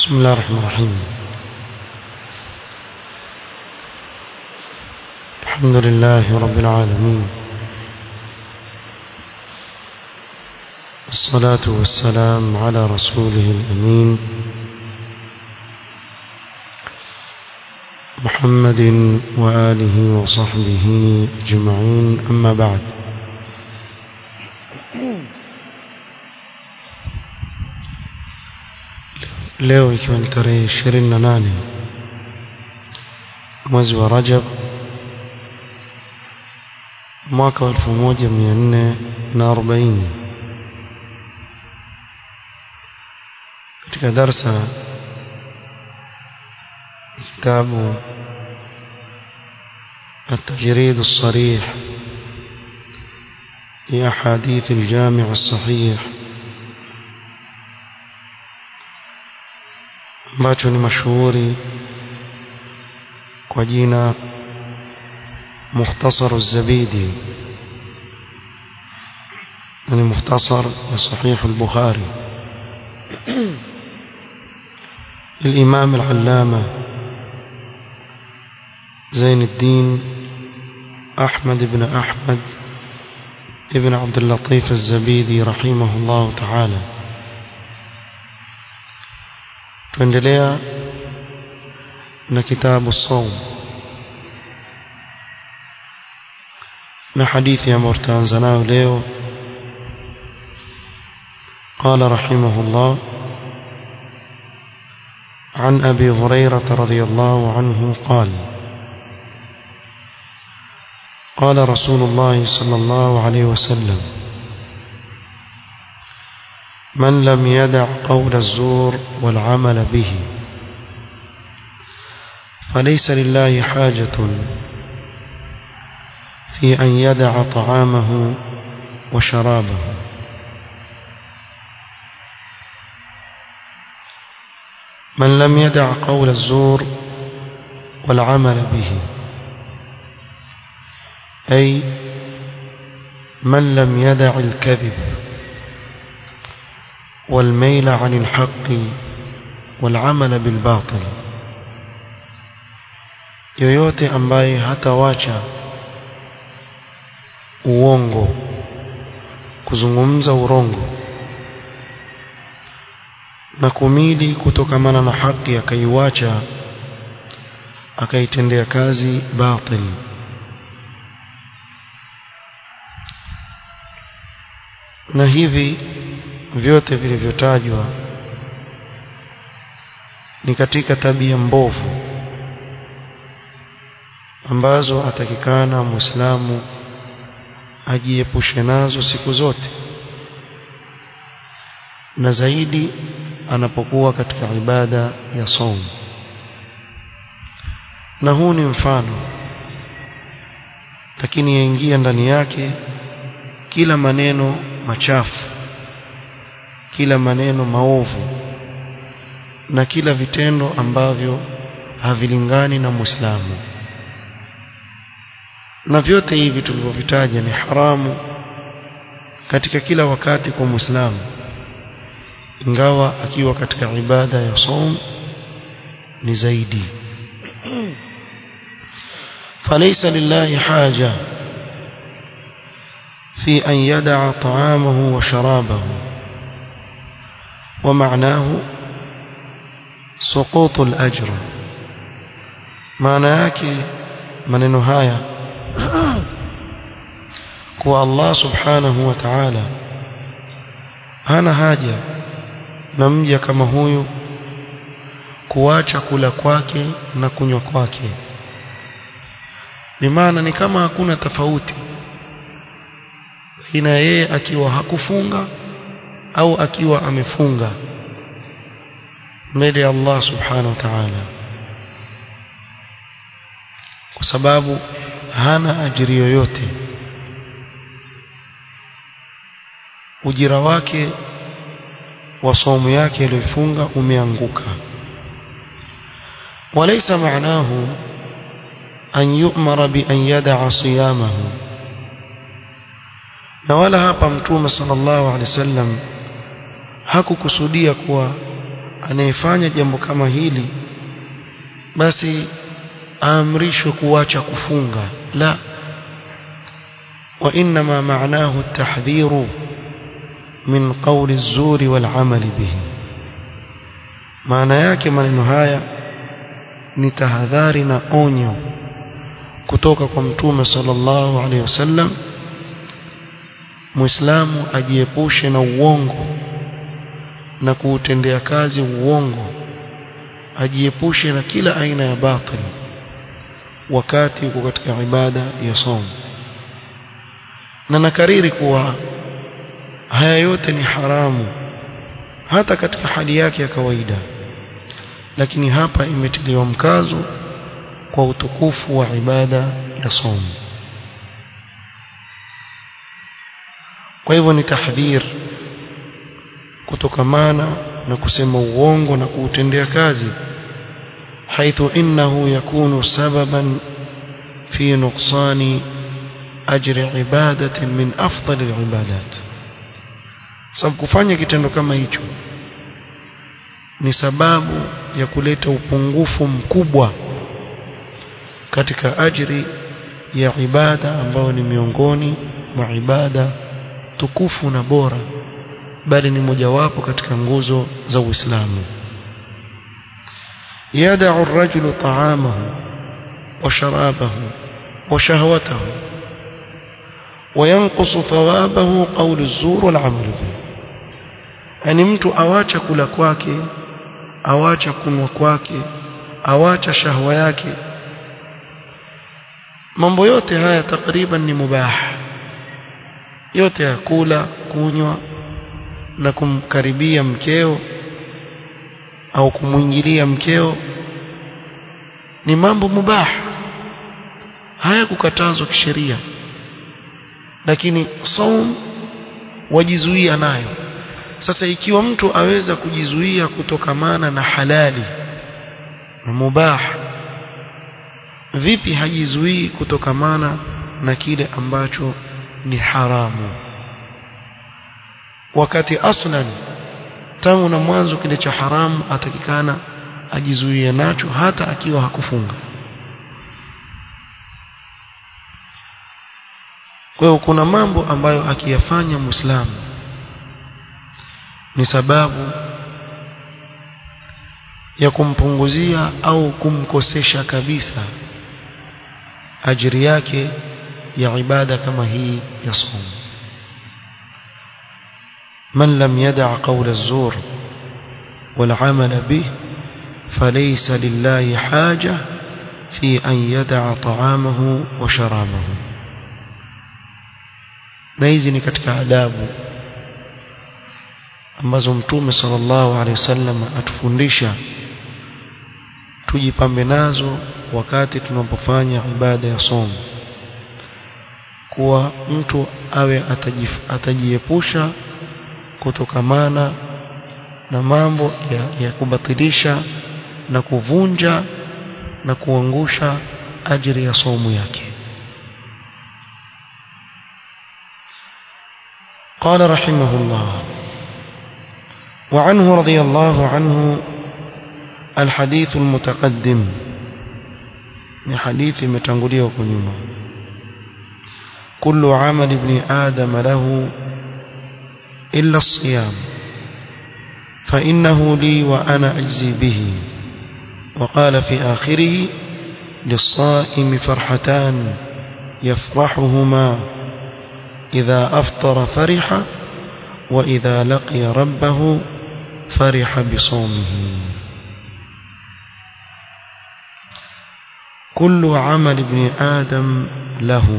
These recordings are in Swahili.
بسم الله الرحمن الرحيم الحمد لله رب العالمين الصلاة والسلام على رسوله الأمين محمد وآله وصحبه أجمعين أما بعد leo ikiwa ni tarehe ishirini na nane mwezi wa Rajab mwaka wa elfu moja mia nne na arobaini katika darsa kitabu التجريد الصريح لأحاديث الجامع الصحيح ambacho ni mashuhuri kwa jina mukhtasar az-zabidi ni mukhtasar ya sahih al-bukhari للإمام العلامة زين الدين أحمد بن أحمد ابن عبد اللطيف الزبيدي رحمه الله تعالى tuendelea na kitabu saum na hadithi ambayo tutaanza nayo leo قال رحمه الله عن أبي هريرة رضي الله عنه قال قال رسول الله صلى الله عليه وسلم من لم يدع قول الزور والعمل به فليس لله حاجة في أن يدع طعامه وشرابه من لم يدع قول الزور والعمل به أي من لم يدع الكذب والميل عن الحق والعمل بالباطل yoyote ambaye hatawacha uongo kuzungumza urongo na kumili kutokamana na haki akaiwacha akaitendea kazi batil na hivi vyote vilivyotajwa ni katika tabia mbovu ambazo atakikana muislamu ajiepushe nazo siku zote na zaidi anapokuwa katika ibada ya saum na huu ni mfano lakini yaingia ndani yake kila maneno machafu kila maneno maovu na kila vitendo ambavyo havilingani na Muislamu na vyote hivi tulivyovitaja ni haramu katika kila wakati kwa Muislamu ingawa akiwa katika ibada ya saum ni zaidi فليس لله حاجة في أن يدع طعامه وشرابه ومعناه سقوط الأجر معنى yake maneno haya kuwa Allah subhanahu wa ta'ala hana haja na mja kama huyu kuacha kula kwake na kunywa kwake maana ni kama hakuna tofauti baina yeye akiwa hakufunga au akiwa amefunga mbele ya Allah subhanahu wa ta'ala kwa sababu hana ajiri yoyote ujira wake wa somo yake aliyofunga umeanguka وليس معناه أن يؤمر بأن يدع صيامه na wala hapa mtume sallallahu alaihi wasallam hakukusudia kuwa anayefanya jambo kama hili basi aamrishwe kuacha kufunga la wa inma ma'nahu at-tahdhiru min qawli az-zuri wal 'amali bihi maana yake maneno haya ni tahadhari na onyo kutoka kwa mtume sallallahu alaihi wasallam muislamu ajiepushe na uongo na kuutendea kazi uongo ajiepushe na kila aina ya batil wakati uko katika ibada ya somo na nakariri kuwa haya yote ni haramu hata katika hali yake ya kawaida lakini hapa imetiliwa mkazo kwa utukufu wa ibada ya somo kwa hivyo ni tahdhir kutokamana na kusema uongo na kuutendea kazi حيث إنه يكون سببا في نقصان أجر عبادة من أفضل العبادات sababu kufanya kitendo kama hicho ni sababu ya kuleta upungufu mkubwa katika ajri ya ibada ambayo ni miongoni mwa ibada tukufu na bora bali ni mojawapo katika nguzo za Uislamu يدع الرجل طعامه وشرابه وشهوته وينقص ثوابه قول الزور والعمل به yani mtu awacha kula kwake awacha kunwa kwake awacha shahwa yake mambo yote haya takriban ni mubah yote ya kula kunywa na kumkaribia mkeo au kumwingilia mkeo ni mambo mubah haya kukatazwa kisheria lakini saum wajizuia nayo sasa ikiwa mtu aweza kujizuia kutokamana na halali na mubah vipi hajizuii kutokamana na kile ambacho ni haramu wakati aslan tangu na mwanzo kile cha haramu atakikana ajizuie nacho hata akiwa hakufunga kwa hiyo kuna mambo ambayo akiyafanya muislamu ni sababu ya kumpunguzia au kumkosesha kabisa ajiri yake ya ibada kama hii ya somo من لم يدع قول الزور والعمل به فليس لله حاجة في أن يدع طعامه وشرابه na hizi ni katika adabu ambazo mtume sallallahu alaihi wasallam atufundisha tujipambe nazo wakati tunapofanya ibada ya somo kuwa mtu awe atajiepusha kutokamana na mambo ya, ya kubatilisha na kuvunja na kuangusha ajiri ya somo yake قال رحمه الله وعنه رضي الله عنه الحديث المتقدم من حديث متنقليه وكنيمه كل عمل ابن آدم له إلا الصيام فإنه لي وأنا أجزي به وقال في آخره للصائم فرحتان يفرحهما إذا أفطر فرح وإذا لقي ربه فرح بصومه كل عمل ابن آدم له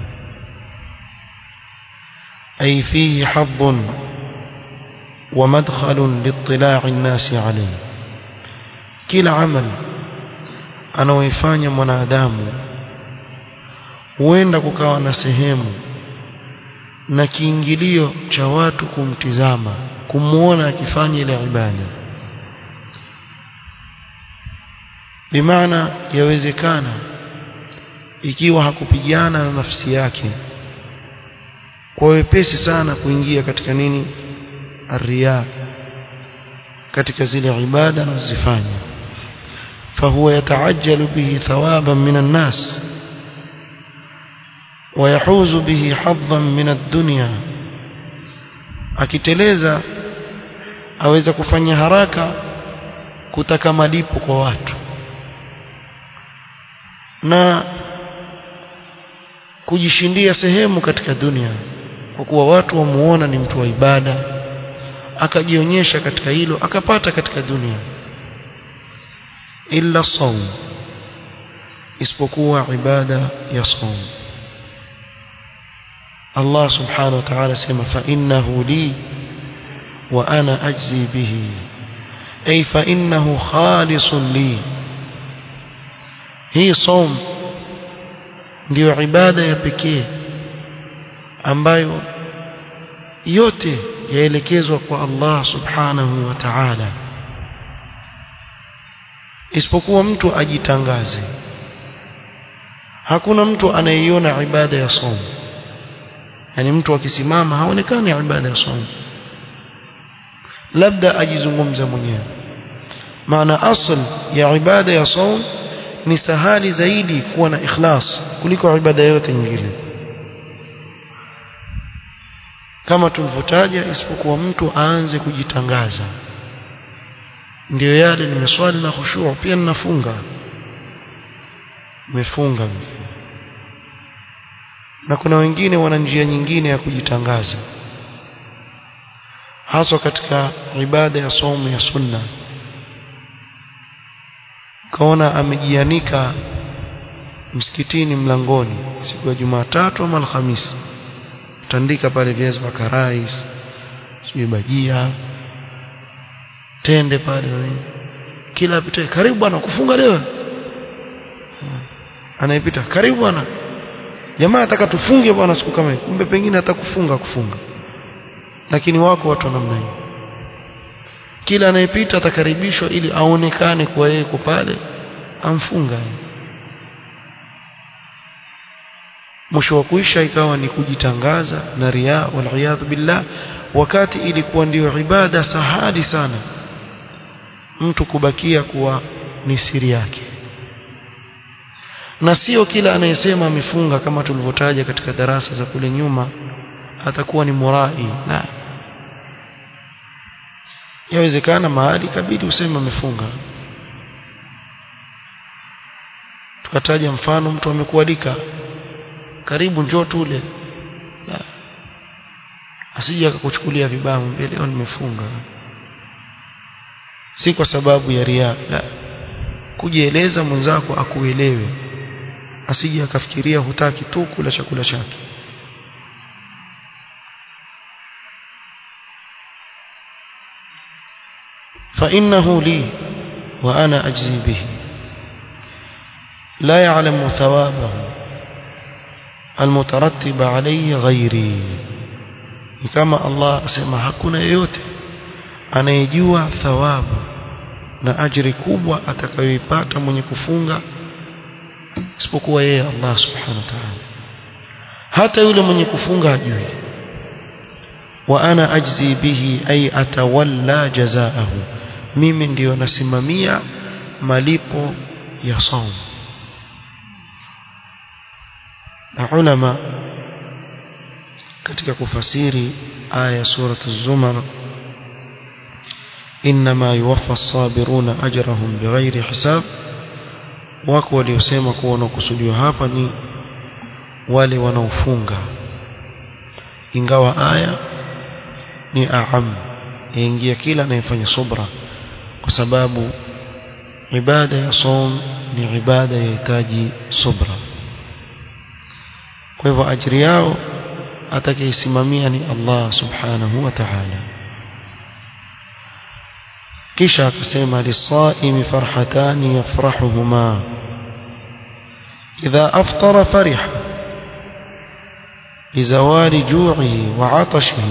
أي فيه حظ ومدخل لاطلاع الناس عليه kila amal anaoifanya mwanadamu huenda kukawa na sehemu na kiingilio cha watu kumtizama kumuona akifanya ile ibada bimaana yawezekana ikiwa hakupigana na nafsi yake kwa wepesi sana kuingia katika nini arriya katika zile ibada anazozifanya fahuwa yataajjalu bihi thawaban min an-nas ويحوز به حظا من الدنيا akiteleza aweza kufanya haraka kutaka malipo kwa watu na kujishindia sehemu katika dunia kwa kuwa watu wamuona ni mtu wa ibada akajionyesha katika hilo akapata katika dunia illa saum isipokuwa ibada ya saum Allah subhanahu wa ta'ala sema fa innahu li wa ana ajzi bihi ay fa innahu khalisun li hii saum ndiyo ibada ya pekee ambayo yote yaelekezwa kwa Allah subhanahu wa ta'ala isipokuwa mtu ajitangaze hakuna mtu anayeiona ibada ya saum yani mtu akisimama haonekani ibada ya saum labda ajizungumza mwenyewe maana asl ya ibada ya saum ni sahali zaidi kuwa na ikhlas kuliko ibada yote nyingine kama tulivyotaja isipokuwa mtu aanze kujitangaza ndio yale nimeswali na khushu' pia ninafunga nimefunga na kuna wengine wana njia nyingine ya kujitangaza haswa katika ibada ya somo ya sunna kaona amejianika msikitini mlangoni siku ya Jumatatu ama Alhamisi tandika pale viazi vya karai sijui bajia tende pale kila apitaye karibu bwana kufunga leo anayepita karibu bwana jamaa ataka tufunge bwana siku kama hiyo kumbe pengine atakufunga kufunga lakini wako watu namna hiyo kila anayepita atakaribishwa ili aonekane kwa yeye pale amfunga mwisho wa kuisha ikawa ni kujitangaza na riya wal billah wakati ilikuwa ndiyo ibada sahali sana mtu kubakia kuwa ni siri yake na sio kila anayesema amefunga kama tulivyotaja katika darasa za kule nyuma atakuwa ni murai la yawezekana mahali kabidi useme amefunga tukataja mfano mtu amekualika karibu njoo tule la asije akakuchukulia vibaya mbele leo nimefunga si kwa sababu ya ria la kujieleza mwenzako akuelewe asije akafikiria hutaki tu kula chakula chake فإنه لي وأنا أجزي به لا يعلم ثوابه المترتب عليه غيري كما الله أسمى hakuna yote anayejua thawabu na ajiri kubwa atakayoipata mwenye kufunga isipokuwa yeye Allah subhanahu wa ta'ala hata yule mwenye kufunga hajui wa ana ajzi bihi ay atawalla jazaahu mimi ndiyo nasimamia malipo ya saum na ulama katika kufasiri aya surat az-zumar inma yuwaffa as-sabiruna ajrahum bighairi hisab wako waliosema kuwa wanakusudiwa hapa ni wale wanaofunga ingawa aya ni aam yaingia kila anayefanya subra kwa sababu ibada ya som ni ibada yahitaji subra kwa hivyo ajiri yao atakayeisimamia ni Allah subhanahu wa ta'ala kisha akasema lisaimi farhatani yafrahuhuma idha aftara fariha لزوال جوعه وعطشه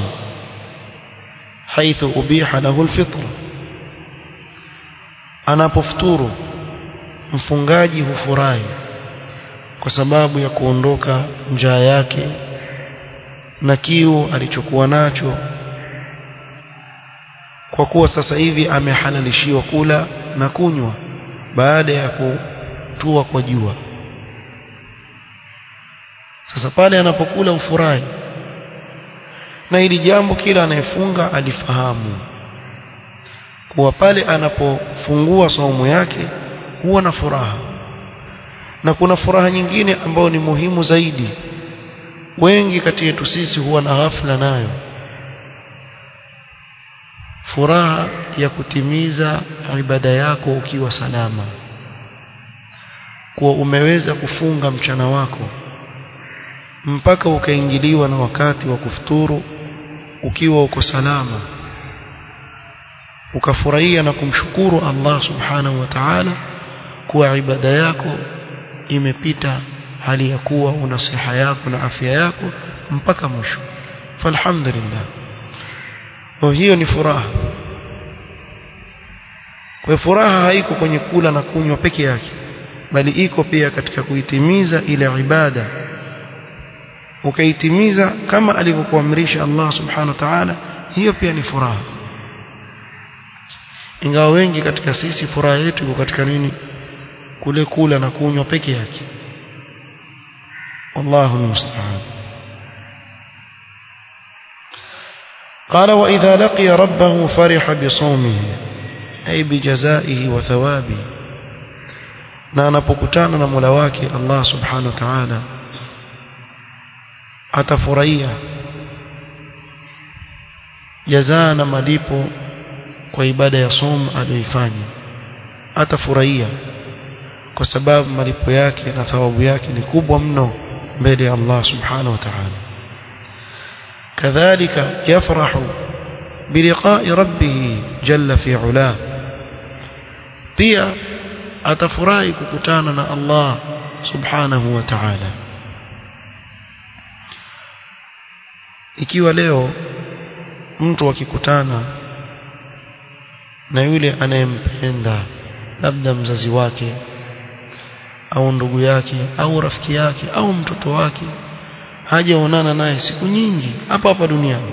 حيث أبيح له الفطر anapofuturu mfungaji hufurahi kwa sababu ya kuondoka njaa yake na kiu alichokuwa nacho kwa kuwa sasa hivi amehalalishiwa kula na kunywa baada ya kutua kwa jua sasa pale anapokula ufurahi na hili jambo kila anayefunga alifahamu kuwa pale anapofungua saumu yake huwa na furaha na kuna furaha nyingine ambayo ni muhimu zaidi wengi kati yetu sisi huwa na ghafla nayo furaha ya kutimiza ibada yako ukiwa salama kuwa umeweza kufunga mchana wako mpaka ukaingiliwa na wakati wa kufuturu ukiwa uko salama ukafurahia na kumshukuru Allah subhanahu wa ta'ala kuwa ibada yako imepita hali ya kuwa una siha yako na afya yako mpaka mwisho falhamdulillah kwa hiyo ni furaha kwa furaha haiko kwenye kula na kunywa peke yake bali iko pia katika kuitimiza ile ibada ukaitimiza kama alivyokuamrisha Allah subhanahu wa ta'ala hiyo pia ni furaha ingawa wengi katika sisi furaha yetu iko katika nini kule kula na kunywa peke yake wallahu musta'an قال وإذا لقي ربه فرح بصومه أي بجزائه وثوابه na anapokutana na Mola wake Allah Subhanahu wa Ta'ala atafurahia jazaa na malipo kwa ibada ya som aliyoifanya atafurahia kwa sababu malipo yake na thawabu yake ni kubwa mno mbele ya Allah Subhanahu wa Ta'ala kadhalika yafrahu biliqa'i rabbih jalla fi 'ula pia atafurahi kukutana na Allah subhanahu wa ta'ala ikiwa leo mtu akikutana na yule anayempenda labda mzazi wake au ndugu yake au rafiki yake au mtoto wake hajaonana naye siku nyingi hapa hapa duniani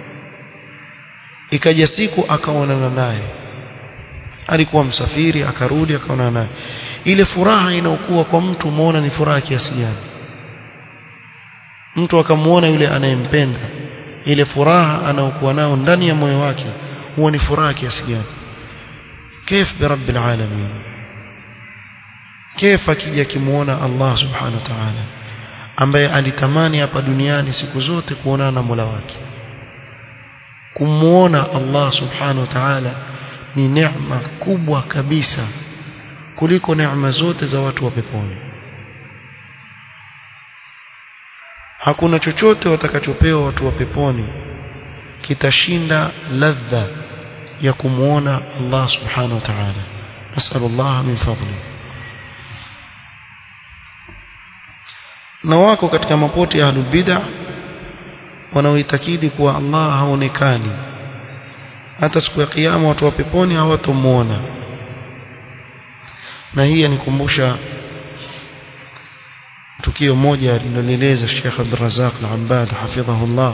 ikaja siku akaonana naye alikuwa msafiri akarudi akaonana naye ile furaha inaokuwa kwa mtu muona ni furaha kiasi gani mtu akamuona yule anayempenda ile furaha anaokuwa nao ndani ya moyo wake huwa ni furaha kiasi gani كيف برب العالمين كيف akija kimuona Allah subhanahu wa ta'ala ambaye alitamani hapa duniani siku zote kuonana na Mola wake kumuona Allah subhanahu wa ta'ala ni neema kubwa kabisa kuliko neema zote za watu wa peponi hakuna chochote watakachopewa watu wa peponi kitashinda ladha ya kumuona Allah subhanahu wa ta'ala nasal Allah min fadli na wako katika mapoti ya ahlul bid'ah wanaoitakidi kuwa Allah haonekani hata siku ya kiyama watu wa peponi hawatomuona na hii yanikumbusha tukio moja lilileleza Sheikh Abdul Razak Al-Abbad hafidhahullah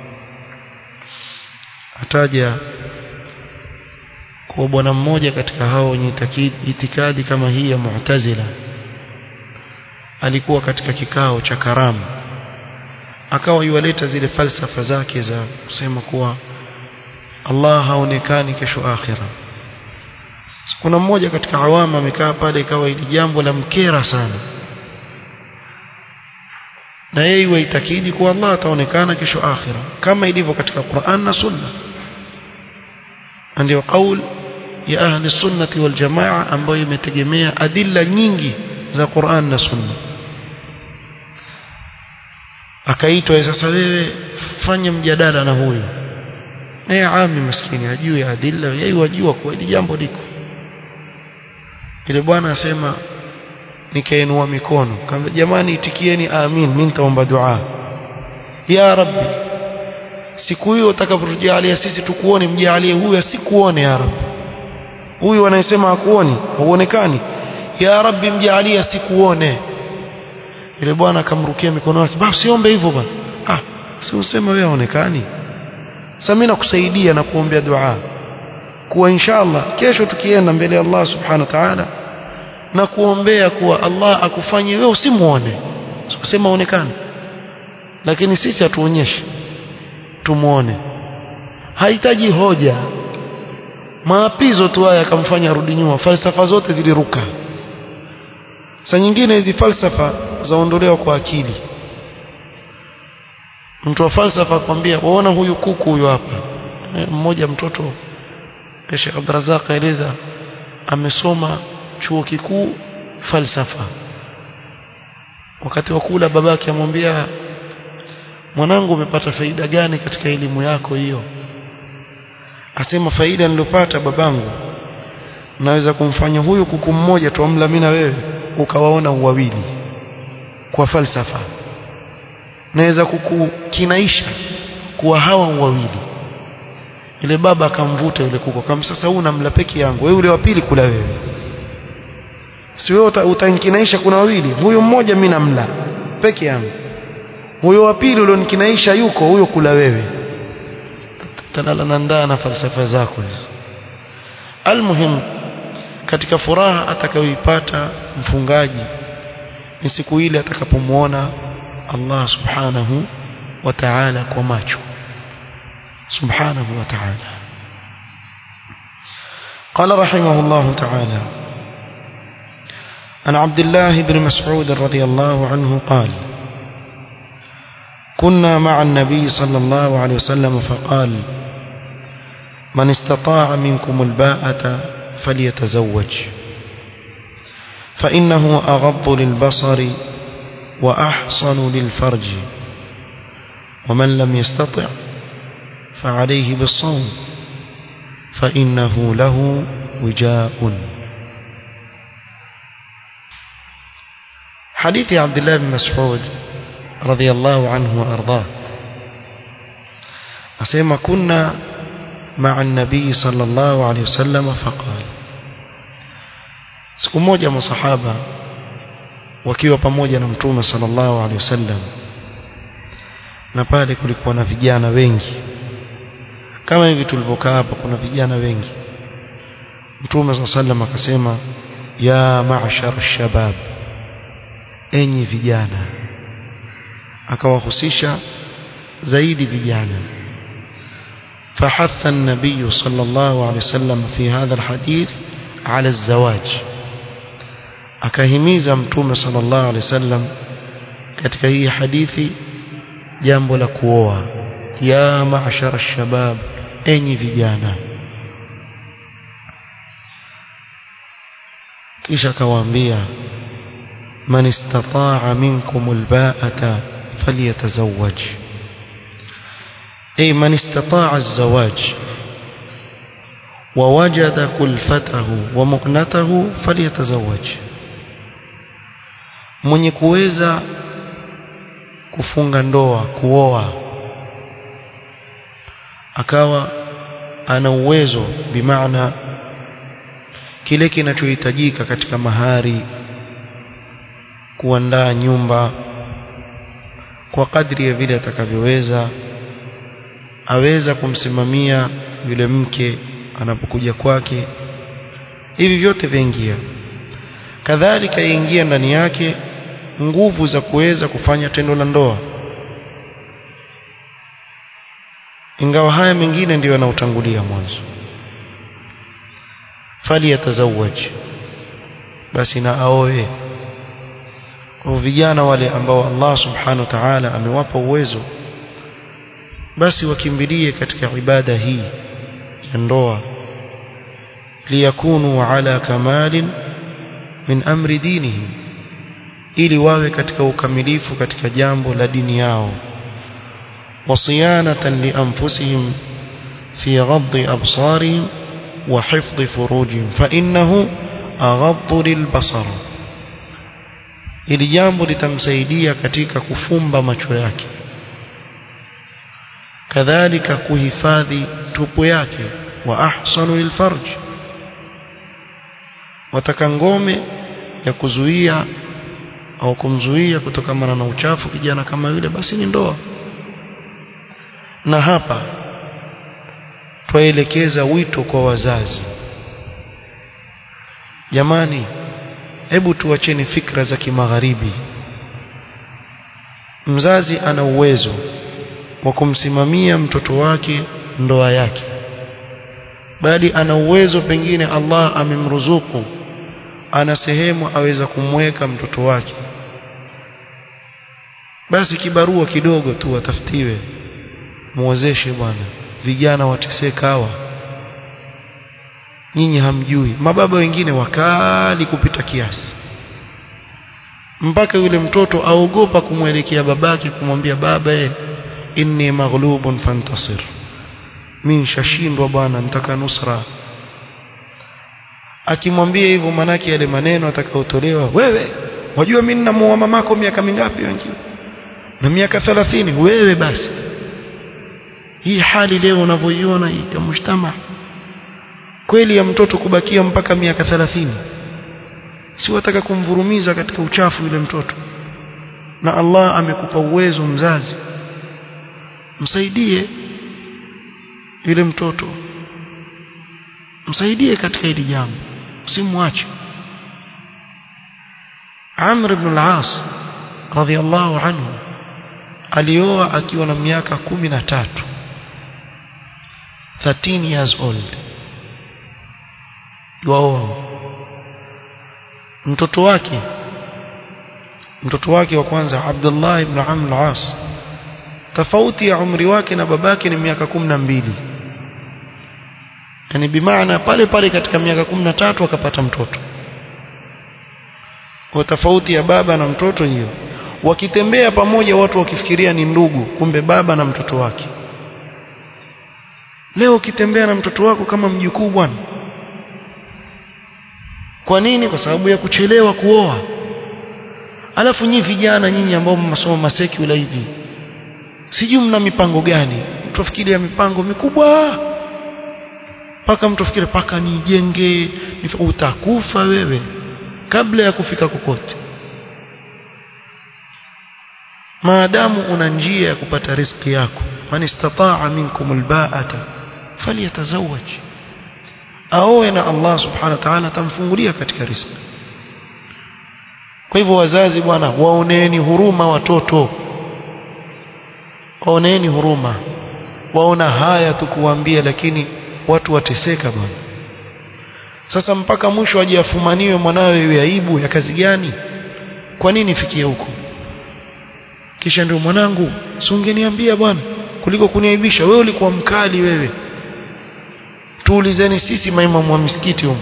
ataja kwa bwana mmoja katika hao wenye itikadi kama hii ya Mu'tazila alikuwa katika kikao cha karamu akawa yuwaleta zile falsafa zake za kusema kuwa Allah haonekani kesho akhira kuna mmoja katika awama amekaa pale ikawa hili jambo la mkera sana na yeye waitakidi kuwa Allah ataonekana kesho akhira kama ilivyo katika Qur'an na Sunna ndio kauli ya ahli sunnati wal jamaa ambayo imetegemea adilla nyingi za Qur'an na Sunna akaitwa sasa wewe fanya mjadala na huyo naye ami maskini ajue adilla yeye wajua kwa hili jambo liko ile bwana asema nikainua mikono kamba jamani itikieni amin mimi nitaomba dua ya rabbi siku hiyo utakapotujalia sisi tukuone mjalie huyu asikuone ya rabbi huyu anayesema hakuoni hauonekani ya rabbi mjalie asikuone ile bwana akamrukia mikono yake basi siombe hivyo bwana ah si useme wewe haonekani sasa mimi nakusaidia na kuombea dua kuwa inshallah kesho tukienda mbele ya Allah subhanahu wa ta'ala na kuombea kuwa Allah akufanye wewe usimuone sikusema onekane lakini sisi hatuonyeshi tumuone hahitaji hoja maapizo tu haya akamfanya arudi nyuma falsafa zote ziliruka saa nyingine hizi falsafa zaondolewa kwa akili mtu wa falsafa akwambia waona huyu kuku huyu hapa mmoja mtoto Sheikh Abdurrazzaq aeleza amesoma chuo kikuu falsafa wakati wa kula babake amwambia mwanangu umepata faida gani katika elimu yako hiyo asema faida niliyopata babangu naweza kumfanya huyu kuku mmoja tuamla mimi na wewe ukawaona uwawili kwa falsafa naweza kukukinaisha kuwa hawa wawili yule baba akamvuta yule kuku kama sasa huu namla peke yangu wewe yule wa pili kula wewe si wewe utanikinaisha kuna wawili huyo mmoja mimi namla peke yangu huyo wa pili ulionikinaisha yuko huyo kula wewe talala nandaa na falsafa zako hizo almuhim katika furaha atakayoipata mfungaji ni siku ile atakapomwona Allah subhanahu wa ta'ala kwa macho subhanahu wa ta'ala قال رحمه الله تعالى عن عبد الله بن مسعود رضي الله عنه قال كنا مع النبي صلى الله عليه وسلم فقال من استطاع منكم الباءة فليتزوج فإنه أغض للبصر وأحصن للفرج ومن لم يستطع فعليه بالصوم فإنه له وجاء حديث عبد الله بن مسعود رضي الله عنه وأرضاه أسيما كنا مع النبي صلى الله عليه وسلم فقال siku moja masahaba wakiwa pamoja na mtume sallallahu alaihi wasallam na pale kulikuwa na vijana wengi kama hivi tulivyokaa hapa kuna vijana wengi mtume sallallahu alaihi wasallam akasema ya ma'shar shabab enyi vijana akawahusisha zaidi vijana فحث النبي صلى الله عليه وسلم في هذا الحديث على الزواج akahimiza mtume sallallahu alaihi wasallam katika hii hadithi jambo la kuoa ya ma'ashara shabab enyi vijana kisha akawaambia man istata'a minkum alba'ata falyatazawwaj ay man istata'a az-zawaj ووجد كلفته ومؤنته فليتزوج mwenye kuweza kufunga ndoa kuoa akawa ana uwezo bimaana kile kinachohitajika katika mahari kuandaa nyumba kwa kadri ya vile atakavyoweza aweza kumsimamia yule mke anapokuja kwake hivi vyote vyaingia kadhalika yaingia ndani yake nguvu za kuweza kufanya tendo la ndoa ingawa haya mengine ndiyo yanaotangulia mwanzo fali yatazawaj basi na aoe kwa vijana wale ambao Allah subhanahu wa ta'ala amewapa uwezo basi wakimbilie katika ibada hii ya ndoa liyakunu ala kamalin min amri dinihim ili wawe katika ukamilifu katika jambo la dini yao wasiyanatan lianfusihim fi ghaddi absarihim wa hifdhi furujihim fa innahu aghaddu lilbasar ili jambo litamsaidia katika kufumba macho yake kadhalika kuhifadhi tupu yake wa ahsanu lilfarj wataka ngome ya kuzuia au kumzuia kutokana na uchafu kijana kama yule basi ni ndoa na hapa twaelekeza wito kwa wazazi jamani hebu tuacheni fikra za kimagharibi mzazi ana uwezo wa kumsimamia mtoto wake ndoa yake bali ana uwezo pengine Allah amemruzuku ana sehemu aweza kumweka mtoto wake basi kibarua kidogo tu atafutiwe muwezeshe bwana vijana wateseka hawa nyinyi hamjui mababa wengine wakali kupita kiasi mpaka yule mtoto aogopa kumwelekea babake kumwambia baba e, inni maghlubun fantasir mimi nishashindwa bwana nitaka nusra akimwambia hivyo manake yale maneno atakayotolewa wewe wajua mimi ninamuoa mamako miaka mingapi wengine na miaka 30 wewe basi hii hali leo unavyoiona ya mshtama kweli ya mtoto kubakia mpaka miaka 30 si wataka kumvurumiza katika uchafu yule mtoto na Allah amekupa uwezo mzazi msaidie yule mtoto msaidie katika hili jambo usimwache Amr ibn al-As radhiyallahu anhu alioa akiwa na miaka kumi na tatu 13 years old yuaoa mtoto wake mtoto wake wa kwanza Abdullah ibn Amr al-As tofauti ya umri wake na babake ni miaka kumi na mbili yani bimaana pale pale katika miaka kumi na tatu akapata mtoto kwa tofauti ya baba na mtoto hiyo wakitembea pamoja watu wakifikiria ni ndugu kumbe baba na mtoto wake leo ukitembea na mtoto wako kama mjukuu bwana kwa nini kwa sababu ya kuchelewa kuoa alafu nyinyi vijana nyinyi ambao mnasoma masekula hivi sijui mna mipango gani mtu afikiria mipango mikubwa paka mtu afikiri paka nijenge utakufa wewe kabla ya kufika kokote maadamu una njia ya kupata riziki yako man istataa minkum albaata falyatazawaj aoe na Allah subhanahu wa ta'ala atamfungulia katika riziki kwa hivyo wazazi bwana waoneni huruma watoto waoneni huruma waona haya tukuambia lakini watu wateseka bwana sasa mpaka mwisho aje afumaniwe mwanawe iwe aibu ya kazi gani kwa nini fikie huko kisha ndio mwanangu si ungeniambia bwana kuliko kuniaibisha wewe ulikuwa mkali wewe tuulizeni sisi maimamu wa misikiti huko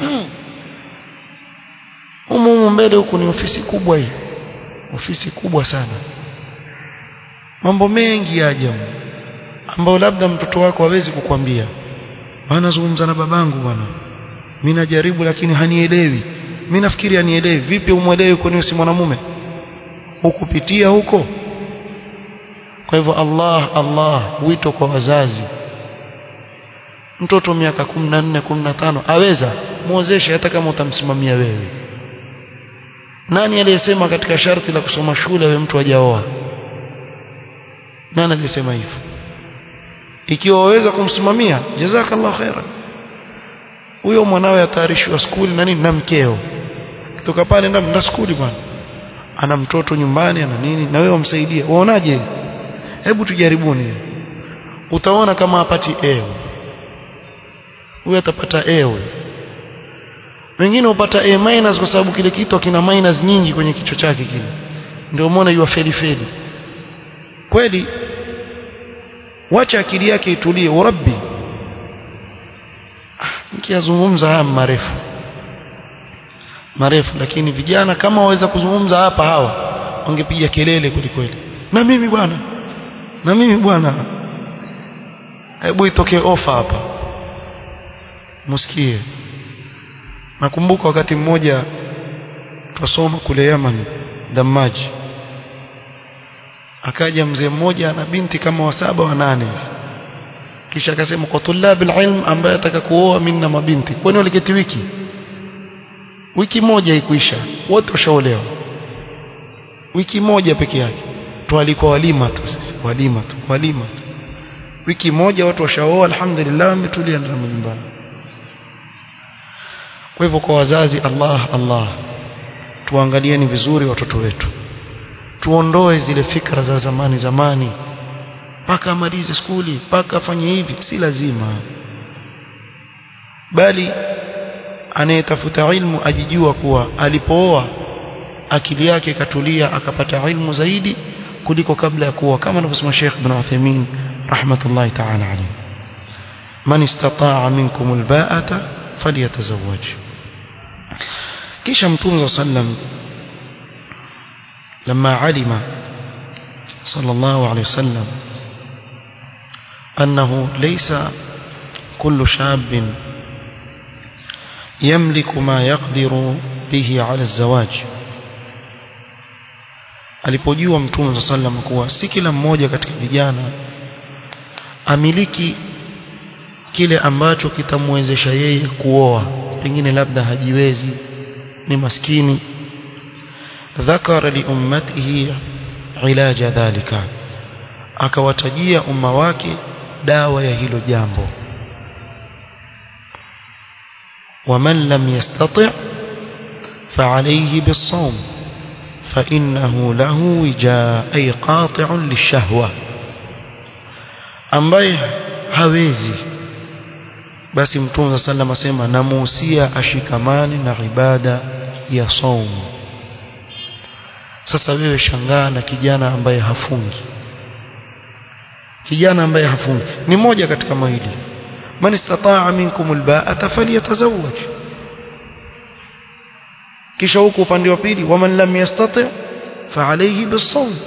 humu humu mbele huku ni ofisi kubwa hii ofisi kubwa sana mambo mengi ya ajabu ambayo labda mtoto wako hawezi kukwambia bana zungumza na babangu bwana mimi najaribu lakini hanielewi mimi nafikiri hanielewi vipi umwelewi kwani si mwanamume hukupitia huko kwa hivyo Allah Allah wito kwa wazazi mtoto miaka 14 15 aweza muozeshe hata kama utamsimamia wewe nani aliyesema katika sharti la kusoma shule wewe mtu hajaoa nani aliyesema hivyo ikiwa waweza kumsimamia jazakallahu khairan huyo mwanawe atayarishwa skuli na nini na mkeo kutoka pale ndio nda skuli bwana ana mtoto nyumbani ana nini na wewe umsaidie uonaje hebu tujaribuni utaona kama apati ewe huyo atapata ewe wengine upata A minus kwa sababu kile kitu kina minus nyingi kwenye kichwa chake kile ndio umeona yua feli feli kweli wacha akili yake itulie urabbi nikiyazungumza haya marefu marefu lakini vijana kama waweza kuzungumza hapa hawa wangepiga kelele kweli kweli na mimi bwana na mimi bwana hebu itokee ofa hapa msikie nakumbuka wakati mmoja twasoma kule Yaman Damaji akaja mzee mmoja na binti kama wa saba wa nane kisha akasema kwa tulabil ilm ambaye ataka kuoa mimi na mabinti kwani waliketi wiki wiki moja ikuisha wote washaolewa wiki moja peke yake tu alikuwa walima tu sisi walima tu walima tu wiki moja watu washaoa alhamdulillah wametulia ndani ya nyumba kwa hivyo kwa wazazi Allah Allah tuangalieni vizuri watoto wetu tuondoe zile fikra za zamani zamani mpaka amalize skuli mpaka afanye hivi si lazima bali anayetafuta ilmu ajijua kuwa alipooa akili yake ikatulia akapata ilmu zaidi kuliko kabla ya kuoa kama anavyosema Sheikh Ibn Uthaymeen rahmatullahi ta'ala alayhi man istata'a minkum alba'ata falyatazawwaj kisha mtume sallam لما علم صلى الله عليه وسلم أنه ليس كل شاب يملك ما يقدر به على الزواج alipojua mtume صلى الله عليه kuwa si kila mmoja katika vijana amiliki kile ambacho kitamwezesha yeye kuoa pengine labda hajiwezi ni maskini ذكر لأمته علاج ذلك akawatajia umma wake dawa ya hilo jambo ومن لم يستطع فعليه بالصوم فإنه له وجاء أي قاطع للشهوة ambaye hawezi basi mtume sallam asema namuhusia ashikamane na ibada ya saumu sasa wewe shangaa na kijana ambaye hafungi kijana ambaye hafungi ni moja katika mawili man istataa minkum alba'ata falyatazawwaj kisha huko upande wa pili waman lam yastati fa alayhi bisawm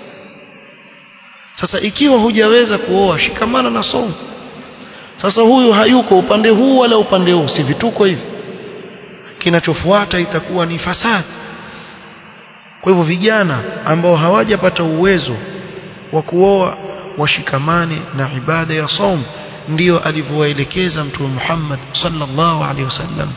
sasa ikiwa hujaweza kuoa shikamana na somo sasa huyu hayuko upande huu wala upande huu si vituko hivi kinachofuata itakuwa ni fasadi kwa hivyo vijana ambao hawajapata uwezo wa kuoa washikamane na ibada ya saum ndiyo alivyowaelekeza mtume Muhammad sallallahu alaihi wasallam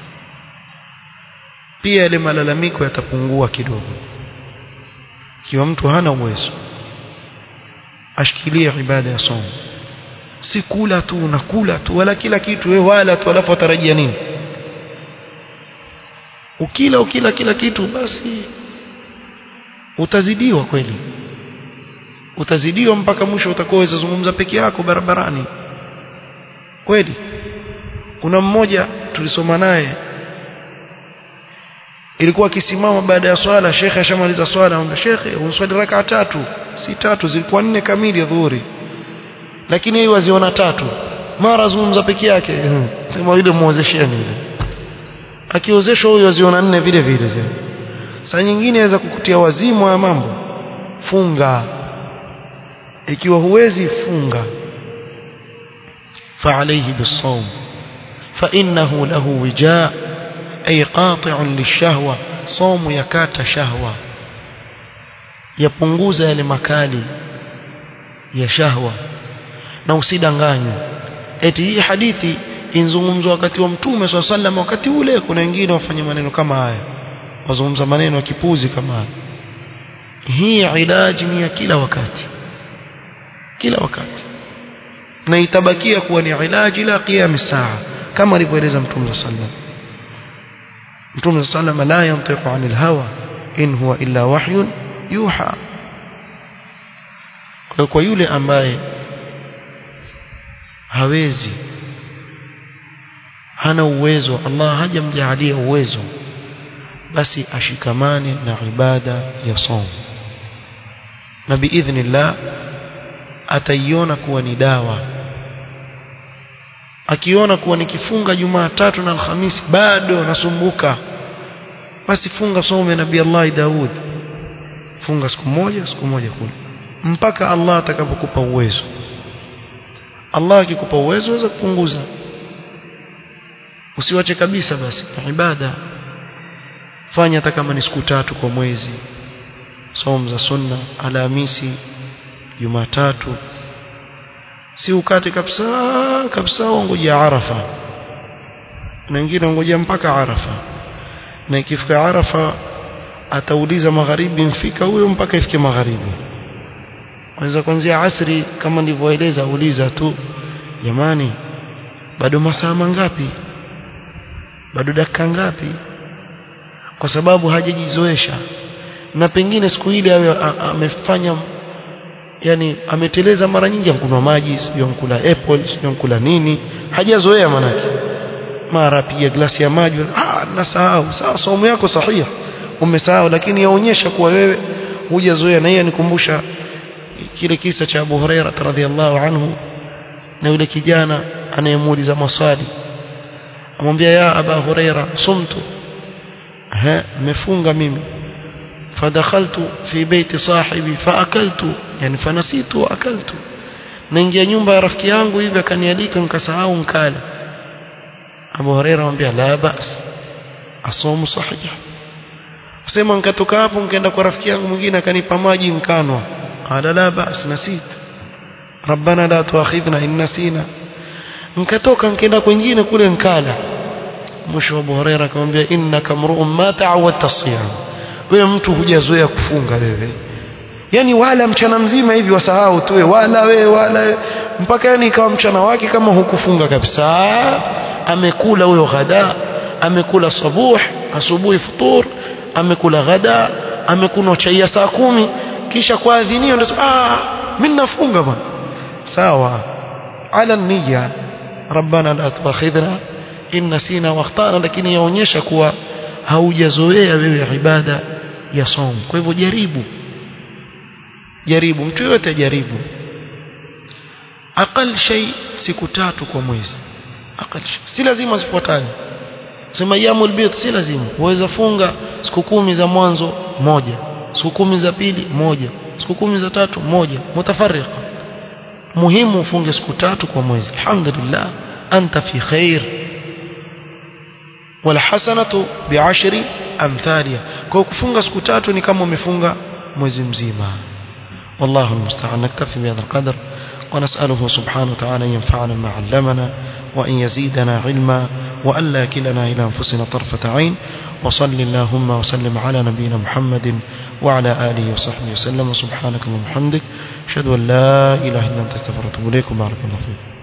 pia yale malalamiko yatapungua kidogo ikiwa mtu hana uwezo ashikilie ibada ya saum si kula tu na kula tu wala kila kitu wewe wala tu alafu atarajia nini ukila ukila kila kitu basi utazidiwa kweli utazidiwa mpaka mwisho utakuwa weza zungumza peke yako barabarani kweli kuna mmoja tulisoma naye ilikuwa akisimama baada ya swala shekhe ashamaliza swala anamwambia shekhe unswali raka tatu si tatu zilikuwa nne kamili ya dhuhuri lakini yeye waziona tatu mara zungumza peke yake sema yule muozesheni yule akiozeshwa huyo aziona nne vile vile saa nyingine aweza kukutia wazimu wa mambo funga ikiwa huwezi funga فعليه بالصوم فإنه له وجاء أي قاطع للشهوة صوم يكات شهوة يpunguza yale makali ya shahwa na usidanganywe eti hii hadithi inzungumzwa wakati wa mtume swalla sallam wakati ule kuna wengine wafanya maneno kama haya wazungumza maneno ya kipuzi kama haya hii ilaji ni ya kila wakati kila wakati na itabakia kuwa ni ilaji ila qiyam saa kama alivyoeleza mtume sallam mtume sallam la yantiqu anil hawa in huwa illa wahyun yuha kwa yule ambaye hawezi hana uwezo Allah hajamjalia uwezo basi ashikamane na ibada ya somo na biidhnillah ataiona kuwa ni dawa akiona kuwa nikifunga Jumatatu na Alhamisi bado nasumbuka basi funga somo ya Nabii Allah Daud funga siku moja siku moja kule mpaka Allah atakapokupa uwezo Allah akikupa uwezo waweza kupunguza usiwache kabisa basi ibada fanya hata kama ni siku tatu kwa mwezi somo za sunna alhamisi jumatatu si ukate kabisa kabisa ungojea arafa na wengine ungojea mpaka arafa na ikifika arafa atauliza magharibi mfika huyo mpaka ifike magharibi unaweza kuanzia asri kama nilivyoeleza uliza tu jamani bado masaa mangapi bado dakika ngapi kwa sababu hajajizoesha na pengine siku ile awe amefanya yani ameteleza mara nyingi amkunywa maji sio amkula apple sio amkula nini hajazoea manake mara piga glasi ya maji ah nasahau sawa somo yako sahihi umesahau lakini yaonyesha kuwa wewe hujazoea na yeye anikumbusha kile kisa cha Abu Huraira radhiallahu anhu na yule kijana anayemuuliza maswali amwambia ya Aba Huraira sumtu ha mefunga mimi fadakhaltu fi baiti sahibi faakaltu yani fanasitu akaltu naingia nyumba ya rafiki yangu hivi akanialika nikasahau nkala Abu Huraira anambia la bas asomu sahih sema nikatoka hapo nikaenda kwa rafiki yangu mwingine akanipa maji nkanwa qala la bas nasit rabbana la tuakhidhna in nasina nikatoka nikaenda kwingine kule nkala mwisho Abu Huraira akamwambia innaka mru'un ma ta'awadta as-siyam wewe mtu hujazoea kufunga wewe yani wala mchana mzima hivi wasahau tu wala wewe wala mpaka yani ikawa mchana wake kama hukufunga kabisa amekula huyo ghada amekula sabuh asubuhi futur amekula ghada amekunywa chai ya saa kumi kisha kwa adhinio ndio ah mimi nafunga bwana sawa ala niyya rabbana la tuakhidhna in nasina wa akhtana lakini yaonyesha kuwa haujazoea wewe ibada ya som kwa hivyo jaribu jaribu mtu yote jaribu aqal shay siku tatu kwa mwezi aqal si lazima zifuatane sema yamul bid si lazima uweza funga siku kumi za mwanzo moja siku kumi za pili moja siku kumi za tatu moja mutafarriqa muhimu ufunge siku tatu kwa mwezi alhamdulillah anta fi khair والحسنه بعشر امثالها kwa kufunga siku tatu ni kama umefunga mwezi mzima والله المستعان نكتفي بهذا القدر ونسأله سبحانه وتعالى أن ينفعنا ما علمنا وأن يزيدنا علما وأن لا كلنا إلى أنفسنا طرفة عين وصل اللهم وسلم على نبينا محمد وعلى آله وصحبه وسلم وسبحانك اللهم وبحمدك أشهد أن لا إله إلا أنت استغفرك وأتوب إليك وبارك الله فيك